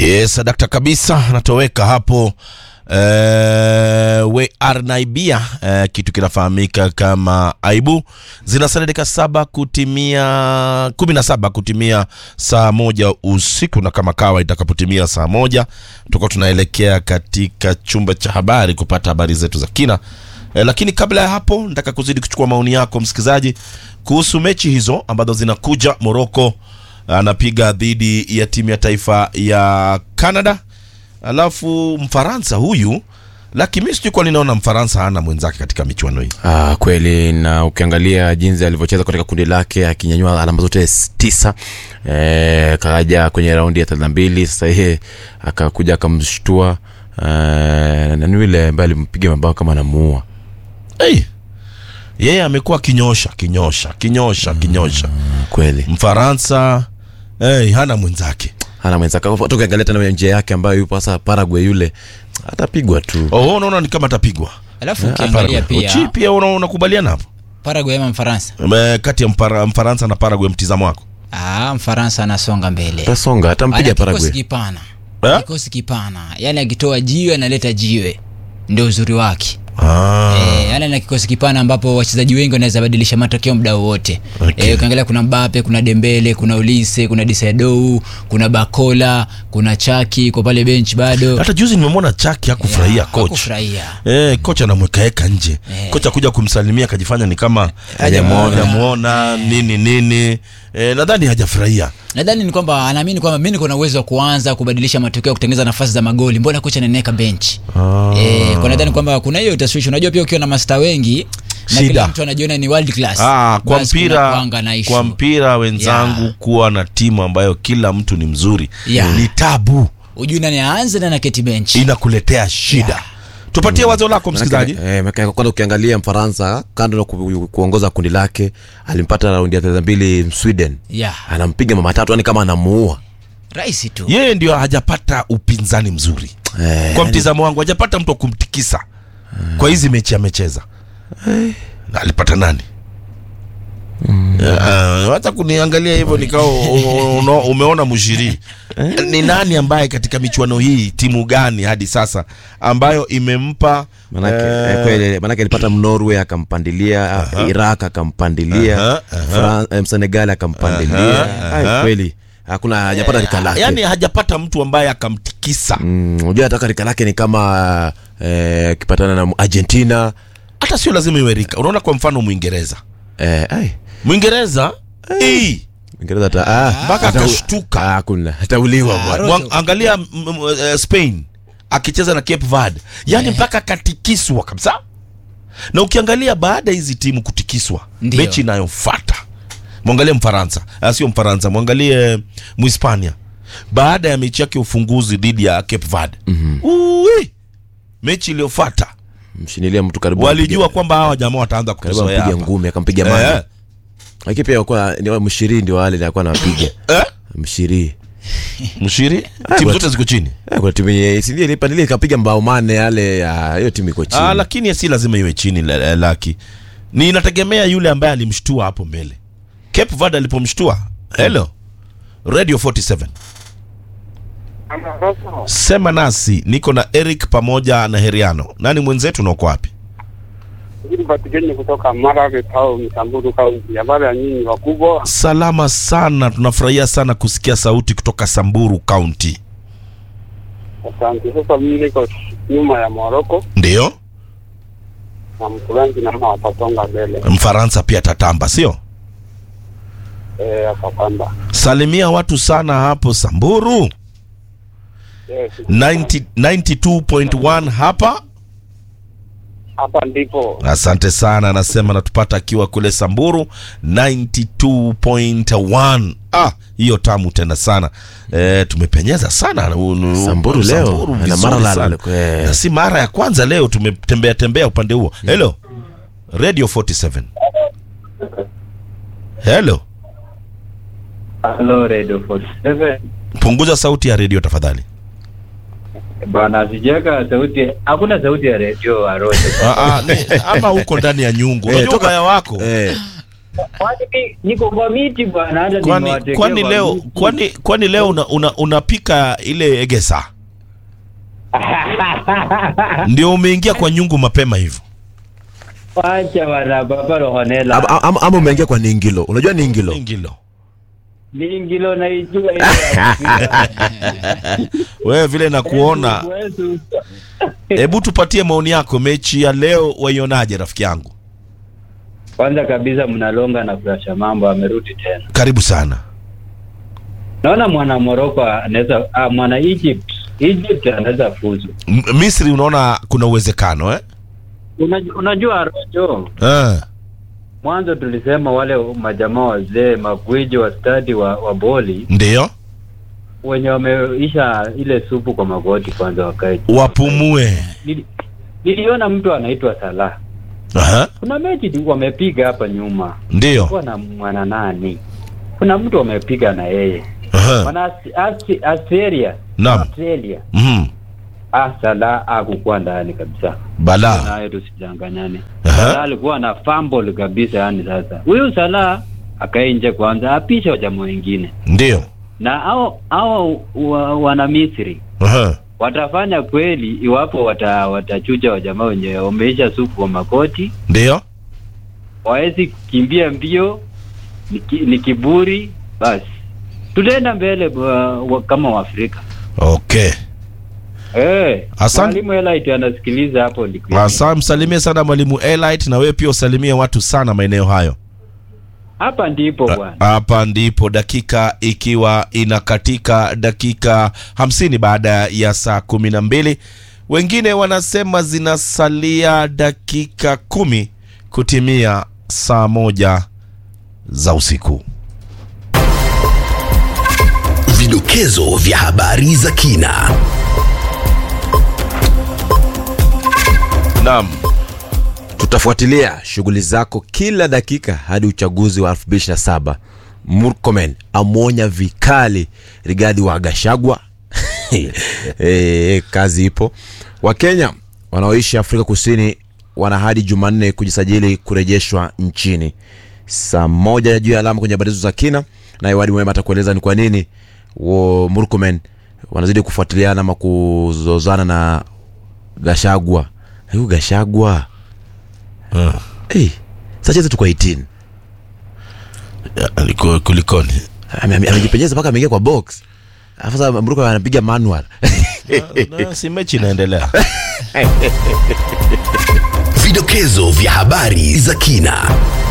Yes, dakta kabisa natoweka hapo Uh, we are naibia uh, kitu kinafahamika kama aibu zinasalia dakika saba kutimia kumi na saba kutimia saa moja usiku na kama kawa itakapotimia saa moja tutakuwa tunaelekea katika chumba cha habari kupata habari zetu za kina uh, lakini kabla ya hapo nataka kuzidi kuchukua maoni yako msikilizaji kuhusu mechi hizo ambazo zinakuja moroko anapiga dhidi ya timu ya taifa ya canada alafu mfaransa huyu lakini sijui kwa ninaona mfaransa hana mwenzake katika michuano hii Ah, kweli na ukiangalia jinsi alivyocheza katika kundi lake akinyanyua alama zote s- tisa e, kaja kwenye raundi ya thelathini na mbili sasa yeye akakuja akamshtua e, na ni yule ambaye alimpiga mabao kama anamuua hey, yeye amekuwa kinyosha kinyosha kinyosha kinyosha Ah, kweli mfaransa hey, hana mwenzake hana mwenzake hata ukiangalia tena njia yake ambayo yupo sasa Paraguay yule atapigwa tu oh, unaona ni kama atapigwa alafu Ah, ukiangalia Paraguay. Uchi pia pia una- unakubaliana hapo Paraguay ama Mfaransa Eh, kati ya mpara, mfaransa na Paraguay mtizamo wako ah, Mfaransa anasonga mbele tasonga atampiga ana kikosi Paraguay kipana Eh? kikosi kipana yani akitoa jiwe analeta jiwe ndio uzuri wake ah. Eh, yani ana kikosi kipana ambapo wachezaji wengi wanaweza badilisha matokeo muda wowote Okay. Eh, ukiangalia kuna Mbappe kuna Dembele kuna Olise kuna Disadou kuna Bakola kuna Chaki kwa pale bench bado hata juzi nimemwona chaki hakufurahia Ya, coach hakufurahia. Eh, kocha anamwekaeka nje Eh. kocha kuja kumsalimia akajifanya ni kama Hajamuona. hajamuona nini nini eh, nadhani hajafurahia nadhani ni kwamba anaamini kwamba mi niko na uwezo wa kuanza kubadilisha matokeo kutengeneza nafasi za magoli mbona kocha ananiweka bench Ah. eh, kwa nadhani kwamba kuna hiyo taswishi unajua pia ukiwa na masta wengi na Shida. kila mtu anajiona ni world class Ah, kwa basi kuna mpira kuanga na issue. kwa mpira wenzangu Yeah. kuwa na timu ambayo kila mtu ni mzuri Yeah. ni tabu ujui nani aanze na naketi bench inakuletea shida Yeah. tupatie wazo lako msikilizaji Manake, eh, manake kwanza ukiangalia mfaransa kando na ku, kuongoza kundi lake alimpata raundi ya thelathini mbili sweden yeah. anampiga mama tatu yani kama anamuua rahisi tu yeye ndio hajapata upinzani mzuri Eh, kwa mtizamo wangu hajapata mtu wa kumtikisa kwa hizi mechi amecheza Na alipata nani Ah, hata kuniangalia hivyo nikao uno- umeona mushiri ni nani ambaye katika michuano hii timu gani hadi sasa ambayo imempa manake, eh, eh, kweli, manake alipata mnorway akampandilia iraq akampandilia Aha, aha. Fran- eh, senegal akampandilia Aha, Ai, aha. kweli hakuna hajapata rika lake yani hajapata mtu ambaye akamtikisa Mm, unajua hata rika lake ni kama eh, kipatana na argentina hata sio lazima iwe rika unaona kwa mfano mwingereza eh, ai, mwingereza hey, Uingereza hata- ah, mpaka hata- akashtuka. ah, hakuna atauliwa Ah, bwana Rojo. Wang- angalia m- m- eh, spain akicheza na cape verde yani mpaka katikiswa kabisa na ukiangalia baada ya hizi timu kutikiswa Ndio. mechi inayofata mwangalie mfaransa ah, sio mfaransa mwangalie mhispania baada ya mechi yake ya ufunguzi dhidi ya cape verde mm-hmm. mechi iliyofata mshinilia mtu karibu walijua ampige- kwamba hawa jamaa wataanza karibu kutuzoea ampiga hapa ngumi akampiga Eh, mani lakini pia alikuwa ni wa- mshiri ndio wale alikuwa anapiga eh? mshiri mshiri timu but- zote ziko chini Eh, kuna timu yenye si ndio ilipandilia ikapiga mbao mane yale ya hiyo timu iko chini Ah, lakini si lazima iwe chini la- la- laki ni inategemea yule ambaye alimshtua hapo mbele cape verde alipomshtua hello radio 47 sema nasi niko na eric pamoja na heriano nani mwenzetu nako wapi Patikeni kutoka Marave au Msamburu kaunti. Habari ya nyinyi wakubwa? salama sana tunafurahia sana kusikia sauti kutoka samburu kaunti Asante. Sasa mimi niko nyuma ya Moroko ndiyo na Mkulanzi naona watasonga mbele mfaransa pia tatamba sio eh, akapanda salimia watu sana hapo samburu yes. 90 92.1 hapa Hapa ndipo asante sana anasema natupata akiwa kule samburu 92.1 ah hiyo tamu tena sana e, tumepenyeza sana unu- Samburu leo, Samburu na vizuri mara la- sana. eh. na si mara ya kwanza leo tumetembea tembea upande huo hello radio 47 hello Hello Radio 47. punguza sauti ya redio tafadhali Bwana sijaka sauti, hakuna sauti ya redio Arose. Ah, ah, ni- ama uko ndani ya nyungu Eh, unajua toka- ubaya wako eh, Kwani mi- niko kwa miti bwana, hata kwani nimewatekea kwani kwa leo miti. kwani kwani leo una, una, unapika ile egesa ndio umeingia kwa nyungu mapema hivyo Wacha bwana, baba rohonela Ama- ama ama umeingia kwa ningilo unajua ningilo ingilo lingilo naijua ile wewe vile nakuona hebu tupatie maoni yako mechi ya leo waionaje rafiki yangu Kwanza kabisa mnalonga na kurasha mambo, amerudi tena. karibu sana Naona mwana Morocco anaweza ah, mwana Egypt Egypt anaweza fuzu. M- misri unaona kuna uwezekano eh? Unajua, unajua Rojo, Eh, mwanzo tulisema wale majamaa wazee magwiji wa stadi wa, wa boli ndio wenye wameisha ile supu kwa magoti kwanza wakae. chini. wapumue Nili- Niliona mtu anaitwa Salah. Aha, Kuna mechi tu wamepiga hapa nyuma. ndio Kwa na mwana nani? Kuna mtu wamepiga na yeye. Aha, Wana Aus- Aus- Australia. Naam. Australia. mhm, Ah, Salah hakukuwa ndani kabisa. bala Naye tusijanganyane. Aha. Salah alikuwa na fumble kabisa yani sasa. Huyu Salah akae nje kwanza apisha wajamaa wengine. ndio Na hao hao wa, wana Misri Aha, watafanya kweli iwapo wata, watachuja wajamaa wenye wameisha supu kwa makoti, ndio wawezi kukimbia mbio, ni, ki, ni kiburi, basi tutaenda mbele wa, wa, kama Waafrika. okay Eh, Asante. mwalimu Elite anasikiliza hapo ndiko. asa msalimie sana mwalimu elite na wewe pia usalimie watu sana maeneo hayo Hapa ndipo bwana. hapa ndipo dakika ikiwa inakatika dakika hamsini baada ya saa kumi na mbili wengine wanasema zinasalia dakika kumi kutimia saa moja za usiku Vidokezo vya habari za kina. naam tutafuatilia shughuli zako kila dakika hadi uchaguzi wa 2027 murkomen amwonya vikali rigadi wa gashagwa e, kazi ipo wakenya wanaoishi afrika kusini wana hadi jumanne kujisajili kurejeshwa nchini saa moja juu ya alama kwenye habari hizo za kina naye wadi mwema atakueleza ni kwa nini wo murkomen wanazidi kufuatiliana ama kuzozana na gashagwa huyu gashagwa Ah, hey, sacheze tu kwa 18 ya, liko- kulikoni Ame- ame- amejipenyeza mpaka ameingia kwa box Alafu sasa mruko anapiga manual Na, si mechi inaendelea Vidokezo vya habari za kina.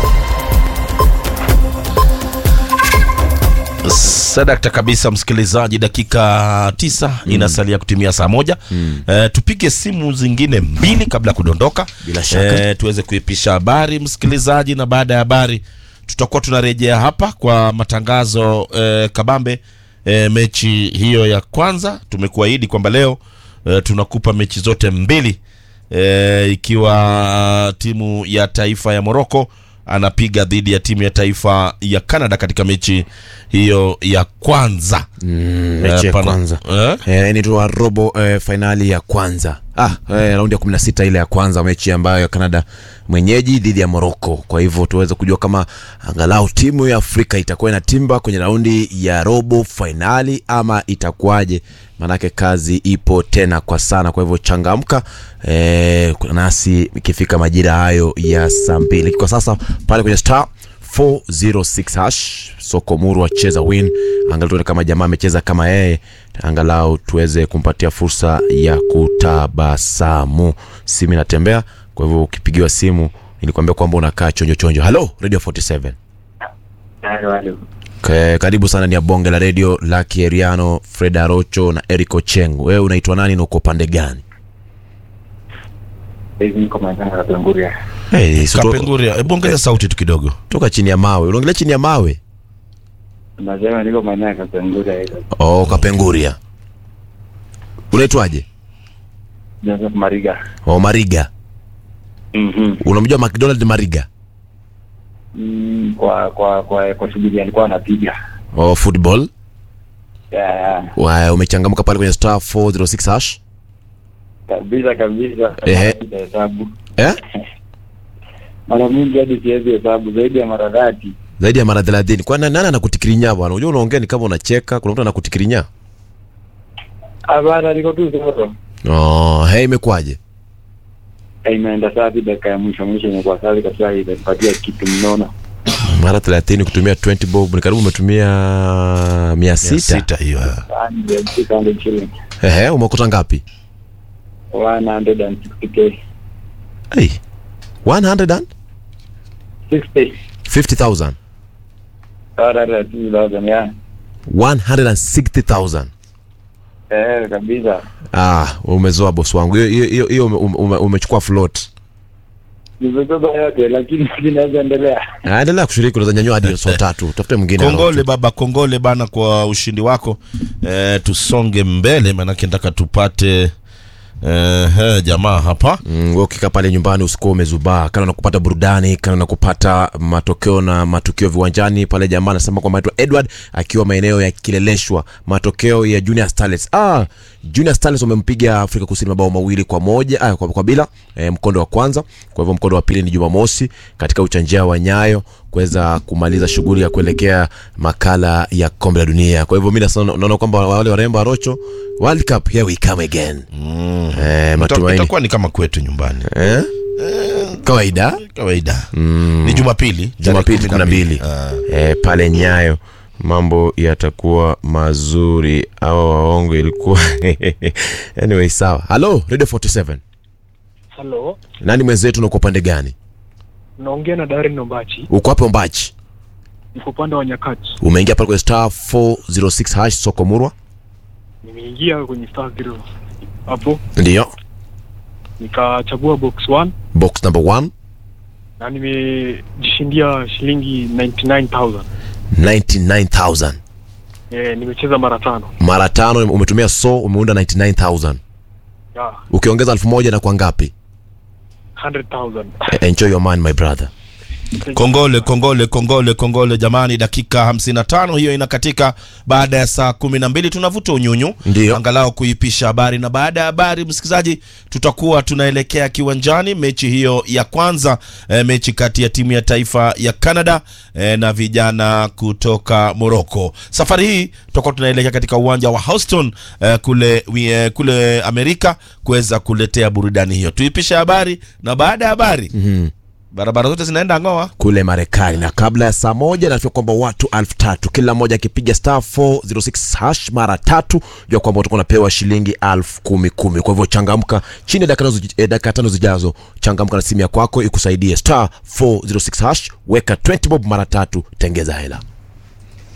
sadakta kabisa msikilizaji dakika tisa inasalia kutimia saa moja mm. e, tupige simu zingine mbili kabla ya kudondoka Bila shaka. e, tuweze kuipisha habari msikilizaji na baada ya habari tutakuwa tunarejea hapa kwa matangazo e, kabambe e, mechi hiyo ya kwanza tumekuahidi kwamba leo e, tunakupa mechi zote mbili e, ikiwa timu ya taifa ya moroko anapiga dhidi ya timu ya taifa ya canada katika mechi hiyo ya kwanza mechi ya pana- kwanza eh? Eh, ni tu wa robo eh, fainali ya kwanza ah, eh, raundi ya 16 ile ya kwanza mechi ambayo ya canada mwenyeji dhidi ya morocco kwa hivyo tuweze kujua kama angalau timu ya afrika itakuwa inatimba kwenye raundi ya robo fainali ama itakuwaje maanake kazi ipo tena kwa sana kwa hivyo changamka eh, nasi ikifika majira hayo ya saa mbili kwa sasa pale kwenye star 406 hash soko muru acheza win angalau tuone kama jamaa amecheza kama yeye angalau tuweze kumpatia fursa ya kutabasamu simu inatembea kwa hivyo ukipigiwa simu nilikwambia kwamba unakaa chonjo chonjo halo radio 47 Halo, halo. Ke, karibu sana ni ya bonge la radio laki eriano fred arocho na eric ocheng wewe unaitwa nani na uko pande gani Hivi niko Mandanga Kapenguria. hey, so to, kapenguria hebu ongeza sauti tu kidogo toka chini ya mawe unaongelea chini ya mawe Nasema niko Mandanga Kapenguria hizo. oh, kapenguria unaitwaje Joseph Mariga. oh, mariga Mhm. unamjua mcdonald mariga Mm, kwa kwa kwa kwa shughuli alikuwa anapiga. oh, football Ya, ya. Wa- umechangamka pale kwenye star 406 hash Kabisa kabisa. Ehe. Piga Hesabu. eh? mara mingi hadi siwezi hesabu zaidi ya mara dhati. zaidi ya mara thelathini kwani nani anakutikirinya bwana unajua unaongea ni kama unacheka kuna mtu anakutikirinya Hapana, niko tu zero. oh, hey, imekuwaje Eh, Imeenda safi, dakika ya mwisho mwisho imekuwa safi kabisa, imepatia kitu mnono. mara thelathini kutumia 20 bob ni karibu umetumia mia Mia sita sita hiyo Yaani, ya 600 shillings. ehe umekuta ngapi 160k. hey. 150,000 60. Sawa, dada, 2000, yeah. 160,000 Eh, kabisa. ah umezoa bosi wangu hiyo hiyo- hiyo hiyo ume- ume- umechukua float Nimebeba yote lakini zinaweza endelea. Ah, endelea kushiriki unaweza nyanyua hadi so tatu tafute mwingine kongole baba kongole bana kwa ushindi wako eh, tusonge mbele maanake nataka tupate eh, eh, jamaa hapa Mm, wewe ukikaa pale nyumbani usikuwa umezubaa kana na kupata burudani kana na kupata matokeo na matukio viwanjani pale jamaa anasema kwamba anaitwa edward akiwa maeneo ya kileleshwa matokeo ya junior starlets ah, junior starlets wamempiga afrika kusini mabao mawili kwa moja ah, kwa, kwa bila eh, mkondo wa kwanza kwa hivyo mkondo wa pili ni jumamosi katika uchanjia wa nyayo kuweza kumaliza shughuli ya kuelekea makala ya kombe la dunia kwa hivyo mi nasema- naona kwamba wale warembo wa rocho world cup here we come again mm. eh, Ita- matumaini itakuwa ni kama kwetu nyumbani eh? kawaida kawaida ni jumapili jumapili tarehe kumi na mbili Ah. e, pale nyayo mambo yatakuwa mazuri awa waongo ilikuwa anyway sawa halo radio 47 Halo, nani mwenzetu na uko upande gani naongea na Darin Nombachi, uko hapo mbachi niko upande wa Nyakati. umeingia pale kwenye star 406 hash soko murwa Nimeingia kwenye star zero hapo, ndiyo nikachagua box 1 box number 1 na nimejishindia shilingi 99000 99000 eh, nimecheza mara tano. mara tano umetumia so umeunda 99000 Ya, ukiongeza elfu moja na kwa ngapi 100,000. Eh, enjoy your man my brother kongole kongole kongole kongole jamani dakika 55 hiyo inakatika baada ya saa kumi na mbili tunavuta unyunyu Ndiyo. angalau kuipisha habari na baada ya habari msikilizaji tutakuwa tunaelekea kiwanjani mechi hiyo ya kwanza eh, mechi kati ya timu ya taifa ya canada eh, na vijana kutoka morocco safari hii tutakuwa tunaelekea katika uwanja wa houston eh, kule, wi- eh, kule amerika kuweza kuletea burudani hiyo tuipishe habari na baada ya habari mm-hmm. barabara zote zinaenda ngoa kule marekani na kabla ya saa moja nafia kwamba watu elfu tatu kila mmoja akipiga star 406 hash mara tatu jua kwamba utakuwa unapewa shilingi elfu kumi kumi kwa hivyo changamka chini ya dakika tano zi- eh, dakika tano zijazo changamka na simu ya kwako ikusaidie star 406 hash weka 20 bob mara tatu tengeza hela